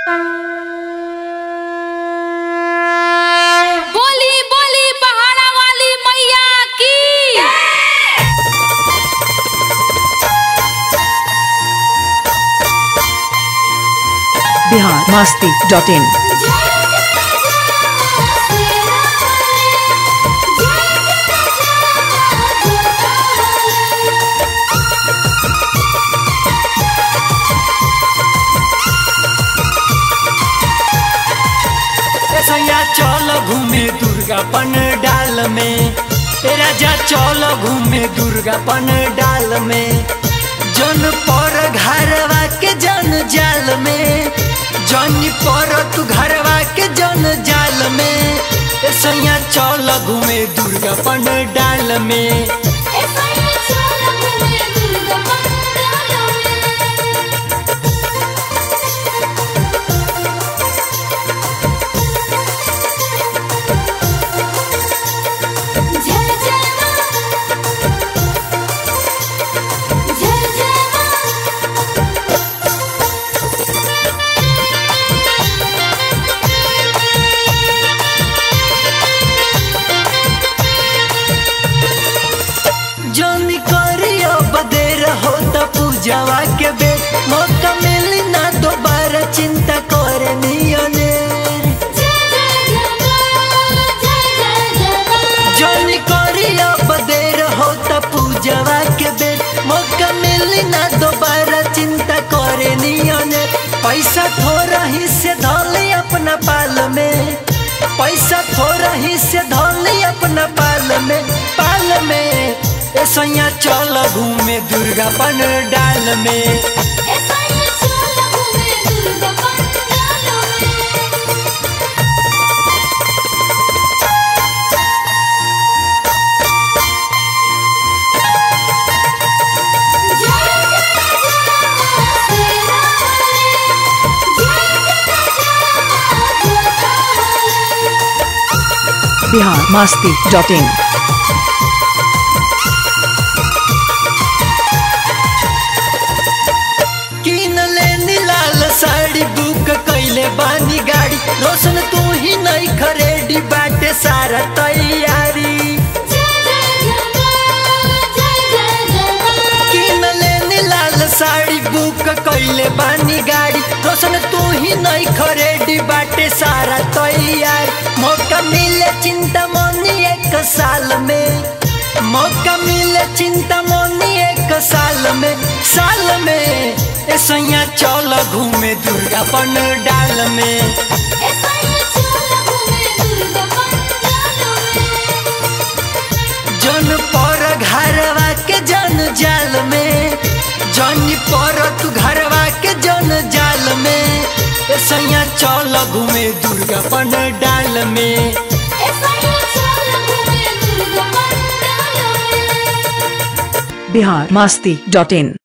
बोली बोली पहाड़ा वाली मैया की बिहार मस्ती डॉट इन सैया चल घूमे दुर्गा पन डाल में ए राजा चल घूमे दुर्गा पन डाल में जन पर घरवा के जन जाल में जन पर तू घरवा के जन जाल में ए सैया चल घूमे दुर्गा पन डाल में जन करियो बदेर हो त पूजावा के बे मौका मिली ना दोबारा चिंता करे नियने जन करियो बदेर हो त पूजावा के बे मौका मिली ना दोबारा चिंता करे नियने पैसा थोड़ा ही से धोली अपना पाल में पैसा थोड़ा ही से धोली अपना पाल में पाल में ए सैया चल घूमे दुर्गा पन डाल में बिहार मस्ती डॉट इन किन ले लाल साड़ी बुक कैले बानी गाड़ी रोशन तू ही नहीं खरेडी बाटे सारा तैयारी किन ले लाल साड़ी बुक कैले बानी गाड़ी रोशन तू ही नहीं खरेडी बाटे सारा तैयार मौका मिले चिंता मनी एक साल में मौका मिले चिंता मनी एक साल में साल में ए सैया चल घूमे दुर्गा पन डाल में जन पर घरवा के जन जाल में जन पर तू घरवा के जन जाल में ए सैया चल घूमे दुर्गा पन डाल में बिहार मस्ती डॉट इन